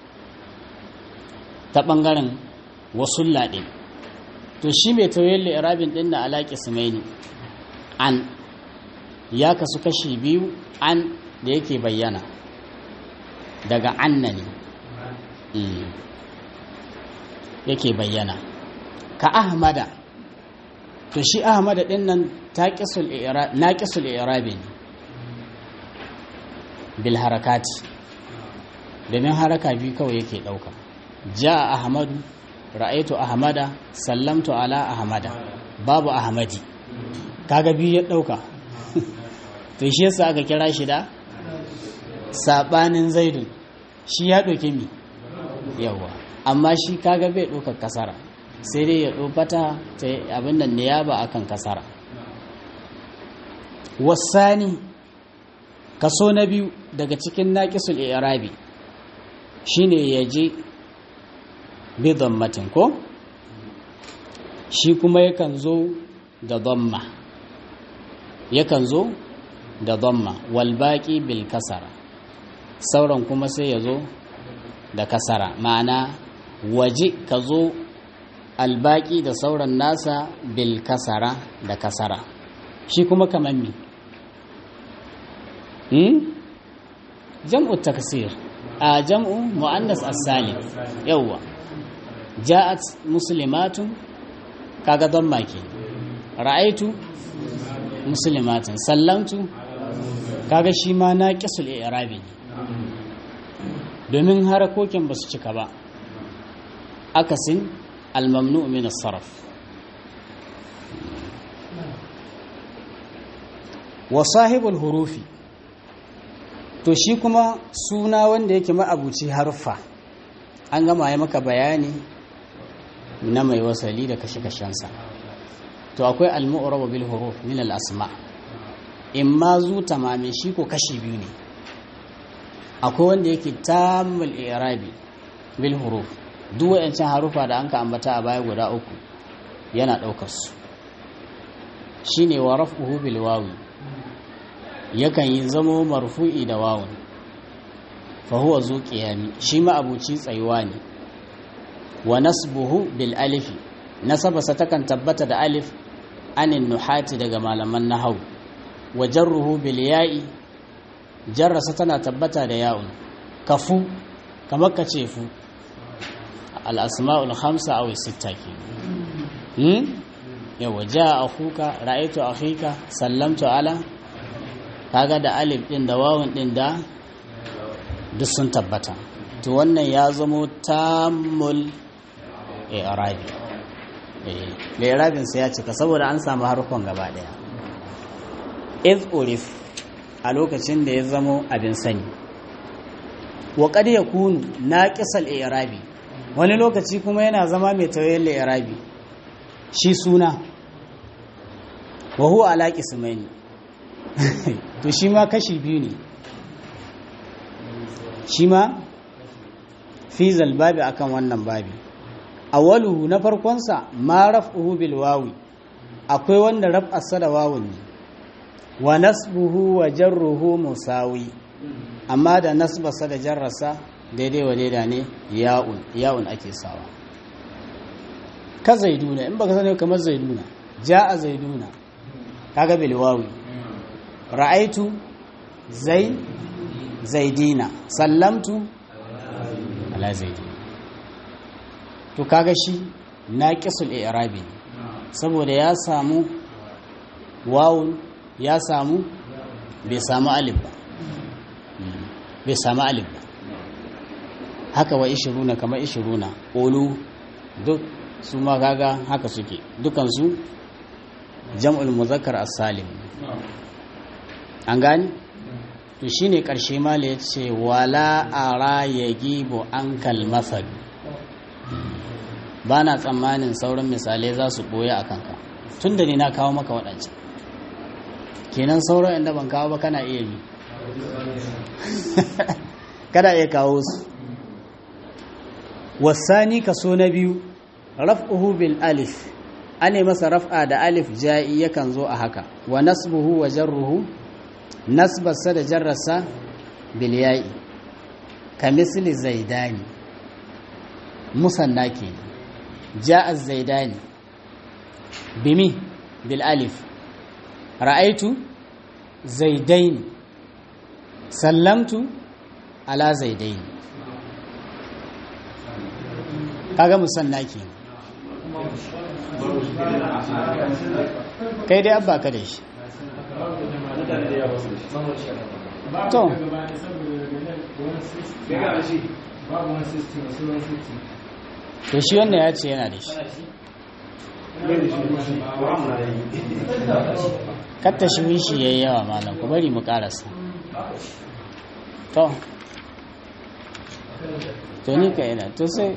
ta ɓangaren wasu laɗe to shi mai tauyen li'irabin ɗin na alaƙi sumaini an ya kasu kashi biyu an da yake bayyana daga anna ne yake bayyana ka ahmada to shi ahmada ɗin nan naƙisul irabi ne bil harakati domin haraka biyu kawai yake ɗauka ja ahmadu ra'aitu ahmada sallamtu ala ahmada babu ahmadi kaga biyu ya ɗauka to shi yasa aka kira shi da saɓanin zaidun shi ya ɗauki mi yawa amma shi kaga bai ɗaukar kasara sai dai ya ɗofata ta abin nan ne ya ba akan kasara wasani kaso na biyu daga cikin naƙisul irabi shine ya je bidon matin ko shi kuma yakan zo da dhamma yakan zo da dhamma walbaƙi bil kasara sauran kuma sai ya zo da kasara ma'ana waje ka zo albaƙi da sauran nasa bil kasara da kasara shi kuma kamar mi hmm? jam'u taksir a jam'u mu'annas as-salim yawwa ja'at muslimatun kaga don maki ra'aitu muslimatun sallamtu kaga shi ma na kisul i'rabi domin harakokin ba su cika ba akasin al-mamnu min as-sarf wa sahibul hurufi to shi kuma suna wanda yake ma'abuci harfa an gama ya maka bayani na mai wasali da kashe-kashensa to akwai al-mu'rab bil huruf min al-asma imma zu tamamin shi ko kashi biyu ne akwai wanda yake tamul i'rabi bil huruf duk wayancan harufa da anka ambata a baya guda uku yana daukar su shine wa raf'uhu bil wawi yakan yi zamo marfu'i da wawun fa huwa zu qiyami shi ma abuci tsayuwa ne wa nasbuhu bil alifi nasabasa takan tabbata da alif anin nuhati daga malaman nahau wa jarruhu bil ya'i jarrasa tana tabbata da ya'un kafu kamar ka ce fu al asma'ul khamsa aw sitta ke hmm yawa jaa akhuka ra'aytu akhika sallamtu ala kaga da alif din da wawun din da duk sun tabbata to wannan ya zamo tammul i'rabi eh i'rabin sa ya cika saboda an samu harkon gaba daya iz urif a lokacin da ya zamo abin sani wa qad yakunu naqisal i'rabi wani lokaci kuma yana zama mai tawayyal i'rabi shi suna wa huwa ala qismaini to shi ma kashi biyu ne shi ma fi zalbabi akan wannan babi awaluhu na farkonsa ma raf'uhu bil wawi akwai wanda raf'arsa da wawun ne wa nasbuhu wa jarruhu musawi amma da nasbarsa da jarrarsa daidai wa daida ne ya'un ya'un ake sawa ka zaiduna in baka sani kamar zaiduna ja'a zaiduna kaga bil wawi ra'aitu zai zaidina sallamtu ala zaidina to kaga shi naqisul i'rabi saboda ya samu wawun ya samu bai samu alif ba bai samu alif ba haka wa ishiruna kama ishiruna olu duk su ma kaga haka suke dukansu jam'ul muzakkar as-salim an gani to shine karshe mala yace wala ara yagibu ankal masal ba na tsammanin sauran misalai za su ɓoye a kanka tun da ni na kawo maka waɗancan kenan sauran inda ban kawo ba kana iya yi kana iya kawo su wasani kaso na biyu raf'uhu bil alif ane masa raf'a da alif ja'i yakan zo a haka wa nasbuhu wa jarruhu nasbarsa da jarrarsa bil ya'i ka misli zaidani musanna ke ja'a zaidani bimi bil alif ra'aitu zaidaini sallamtu ala zaidaini kaga musanna ke kai dai abba ka da shi to to shi wannan ya ce yana da shi katta shi wishi ya yi yawa malam ku bari mu karasa to to ni ka yana to sai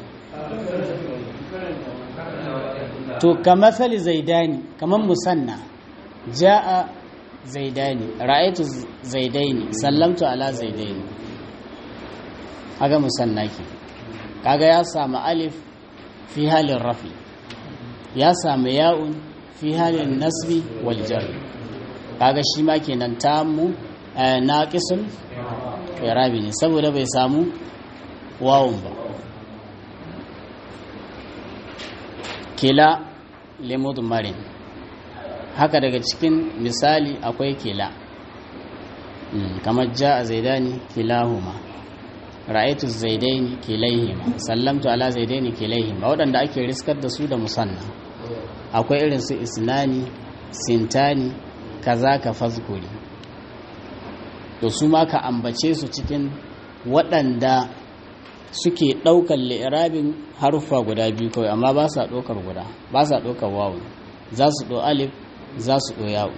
to ka matsali zaidani kamar musanna ja'a zaidani ra'aitu zaidaini sallamtu ala zaidaini kaga musanna ke kaga ya samu alif fi halin rafi ya samu ya'un fi halin nasbi wal jar kaga shi ma kenan tamu naqisul irabi ne saboda bai samu wawun ba kila limudmarin haka daga cikin misali akwai kila kamar ja a zaidani kilahuma ra'aitu zaidaini kilaihima sallamtu ala zaidaini kilaihima waɗanda ake riskar da su da musanna akwai irin su isnani sintani kaza ka fazkuri to su ma ka ambace su cikin waɗanda suke ɗaukar li'irabin haruffa guda biyu kawai amma ba sa ɗaukar guda ba sa ɗaukar wawu za su ɗo alif za su ɗo yawo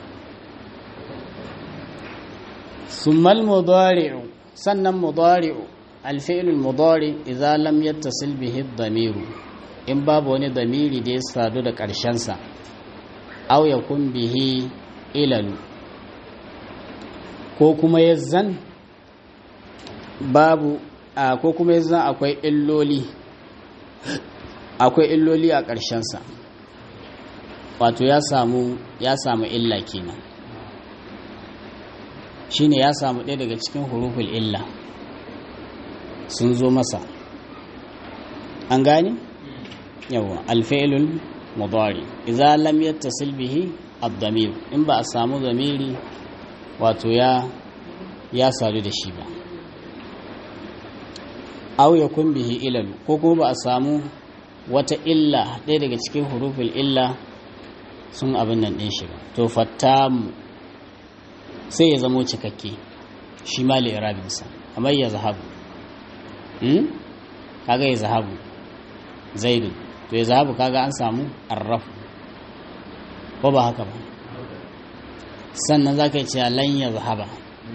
summal mudari'u sannan mudari'u alfi'lul mudari idza lam yattasil bihi dhamiru in babu wani damiri da ya sadu da ƙarshen sa aw yakun bihi ilalu ko kuma yazzan babu a ko kuma yazzan akwai illoli akwai illoli a ƙarshen sa wato ya samu ya samu illa kenan shine ya samu ɗaya daga cikin huruful illa sun zo masa an gane yawa alfa'ilul mudari idza lam yattasil bihi ad-damir in ba a samu zamiri wato ya ya sadu da shi ba aw yakun bihi ilal ko kuma ba a samu wata illa ɗaya daga cikin huruful illa sun abin nan ɗin shi ba to fattamu sai ya zamo cikakke shi ma li'irabinsa kamar ya zahabu kaga ya zahabu zaidu to ya zahabu kaga an samu arrafu ko ba haka ba sannan za ka yi cewa lan ya zahaba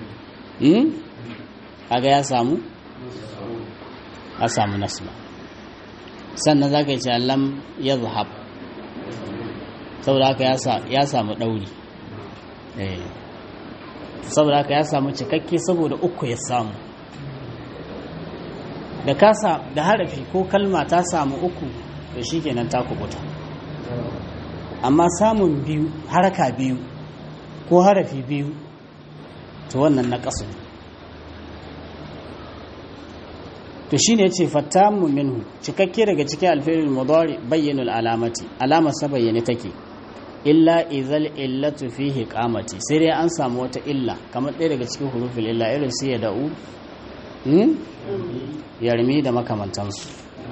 kaga ya samu ya samu nasba sannan za ka yi cewa lam ya zahab saboda haka ya samu ɗauri saboda haka ya samu cikakke saboda uku ya samu da kasa da harafi ko kalma ta samu uku to shikenan ta kubuta amma samun biyu haraka biyu ko harafi biyu to wannan na kasu to shine yace fattamu minhu cikakke daga cikin alfi'il mudari bayyanul alamati alama sa bayyane take illa izal illatu fihi qamati sai dai an samu wata illa kamar ɗaya daga cikin hurufin illa irin su ya da'u yarmi da makamantansu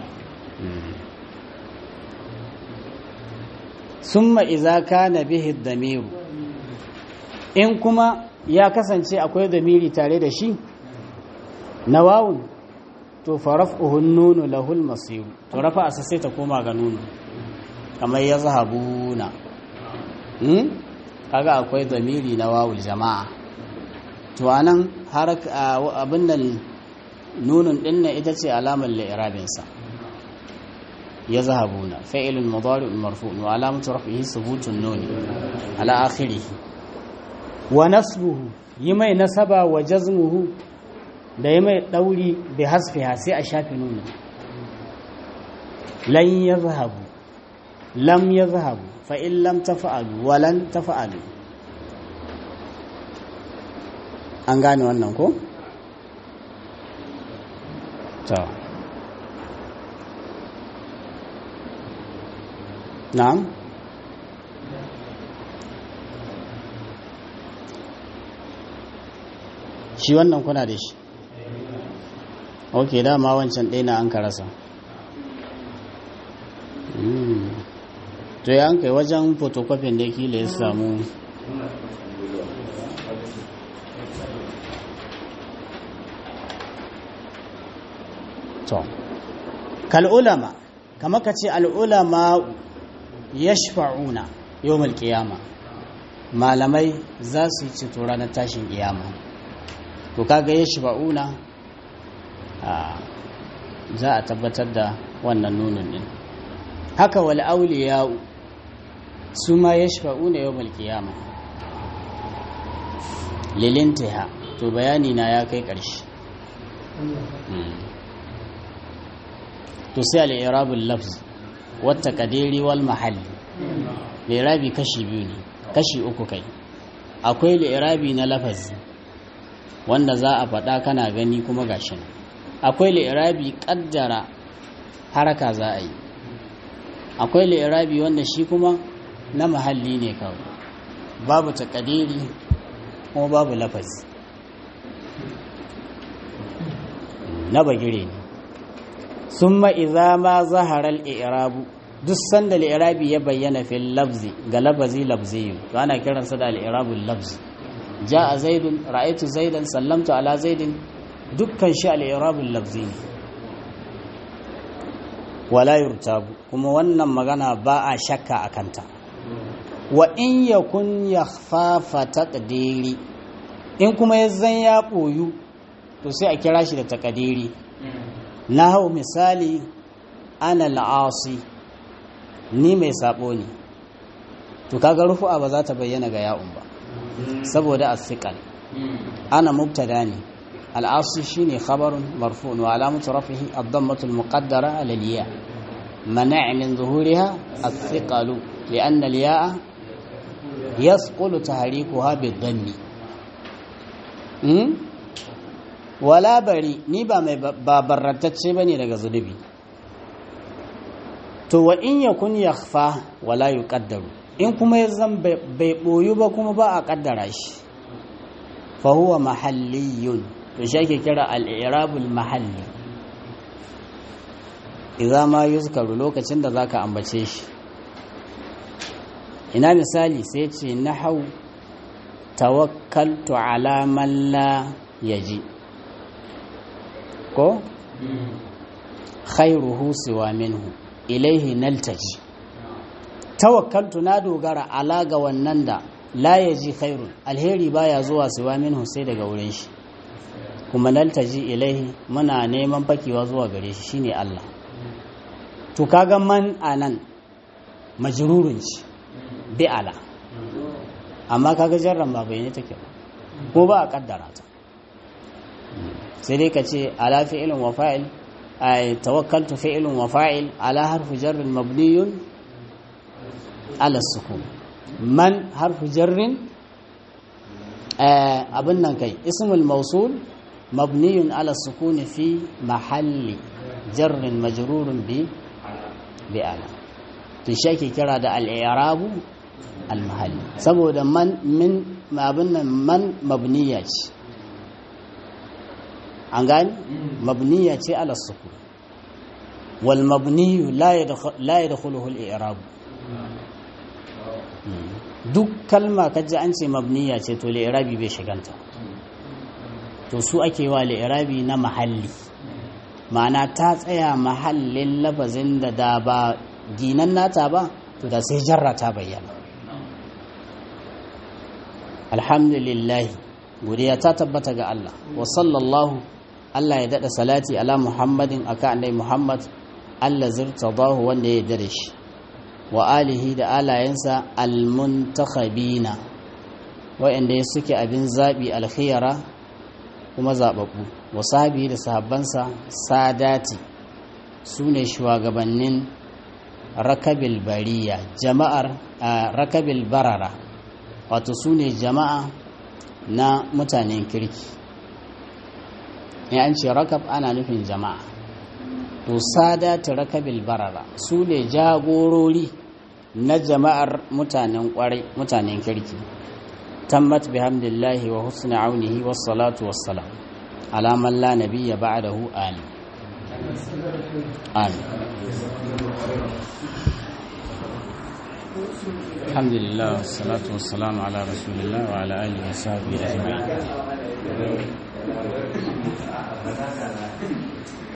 summa iza kana bihi damiru in kuma ya kasance akwai damiri tare da shi na wawun to faraf'uhun nunu lahul masiru to rafa asa sai ta koma ga nunu kamar ya zahabuna kaga akwai damiri na wawul jama'a to anan har abin nan nunun din nan ita ce alamar li'irabinsa ya zahabuna fa'ilun mudari'un marfu'un wa alamatu raf'ihi thubutun nun ala akhirih wa nasbuhu yi mai nasaba wa jazmuhu da yi mai dauri bi hasfiha sai a shafi nunu lan yazhabu lam yazhabu fa in lam tafa'alu wa lan tafa'alu an gane wannan ko to na'am shi wannan kuna da shi ok dama wancan ɗaya na an karasa to ya an kai wajen photocopy da kila ya samu to kal'ulama kama ka ce al'ulama ya shafa'una yau malkiyama malamai za su yi cito ranar tashin kiyama to kaga ya shafa'una za a tabbatar da wannan nunin din haka wal auliya su ma ya shafa'una yau malkiyama lilintiha to bayani na ya kai ƙarshe to sai al'irabul lafz wata kadiri wal mahalli lirabi kashi biyu ne kashi uku kai akwai lirabi na lafazi wanda za a faɗa kana gani kuma gashi nan akwai lirabi ƙaddara haraka za a yi akwai lirabi wanda shi kuma na mahalli ne kawai babu takadiri kuma babu lafazi na bagire ne summa idza ma zahara al-i'rabu duk sanda al-i'rabi ya bayyana fil lafzi ga lafazi lafzi to ana kiransa da al-i'rabu lafzi jaa zaidun ra'aytu zaidan sallamtu ala zaidin dukkan shi al-i'rabu lafzi ne wala yurtabu kuma wannan magana ba a shakka akanta wa in yakun yakhfafa taqdiri in kuma yazan ya boyu to sai a kira shi da taqdiri na hau misali ana la'asi ni mai sabo ne to kaga rufu'a ba za ta bayyana ga ya'un ba saboda asiqal ana mubtada ne al'asi shine khabarun marfu'un wa alamatu rafihi ad-dammatu al-muqaddara ala al-ya mana' min zuhuriha as-thiqalu li'anna al-ya'a yasqulu tahrikuha bid-dammi wala bari ni ba mai babarratacce bane daga zunubi to wa in yakun yakhfa wala yuqaddaru in kuma yazan bai boyu ba kuma ba a kaddara shi fa huwa mahalliyun to shi ake kira al-i'rabul mahalli idza ma yuzkaru lokacin da zaka ambace shi ina misali sai ce nahau tawakkaltu ala man la yaji ko khairuhu siwa minhu ilaihi naltaji tawakkaltu na dogara ala ga wannan da la yaji khairun alheri baya zuwa siwa minhu sai daga wurin shi kuma naltaji ilaihi muna neman fakewa zuwa gare shi shine Allah to kaga man anan majrurun shi bi ala amma kaga jarran ba bai ne take ba ko ba a kaddara ta sai dai ka ce ala fi'ilin wa fa'il ay tawakkaltu fi'ilun wa fa'il ala harfu jarrin mabniyun ala sukun man harfu jarrin abin nan kai ismul mausul mabniyun ala sukuni fi mahalli jarrin majrurun bi bi ala to shi ake kira da al-i'rabu al-mahalli saboda man min abin nan man mabniya ce an gani mabniya ce ala sukun wal mabniyu la yadkhuluhu al-i'rab duk kalma kaji an ce mabniya ce to li'irabi bai shiganta to su ake wa li'irabi na mahalli ma'ana ta tsaya mahallin lafazin da da ba ginan nata ba to da sai jarra ta bayyana alhamdulillah godiya ta tabbata ga Allah wa sallallahu Allah ya dada salati ala muhammadin aka annai muhammad Allah zirtadahu wanda ya yarda da shi wa alihi da alayensa almuntakhabina wa'anda suke abin zabi alkhiyara kuma zababbu wa sahabi da sahabbansa sadati sune shugabannin rakabil bariya jama'ar rakabil barara wato sune jama'a na mutanen kirki in an ce rakab ana nufin jama'a to sadati rakabil barara su ne jagorori na jama'ar mutanen kwarai mutanen kirki tammat bihamdillahi wa husni aunihi was salatu was salam ala man la nabiyya ba'dahu amin amin alhamdulillah wassalatu wassalamu ala rasulillah wa ala alihi wa sahbihi ajma'in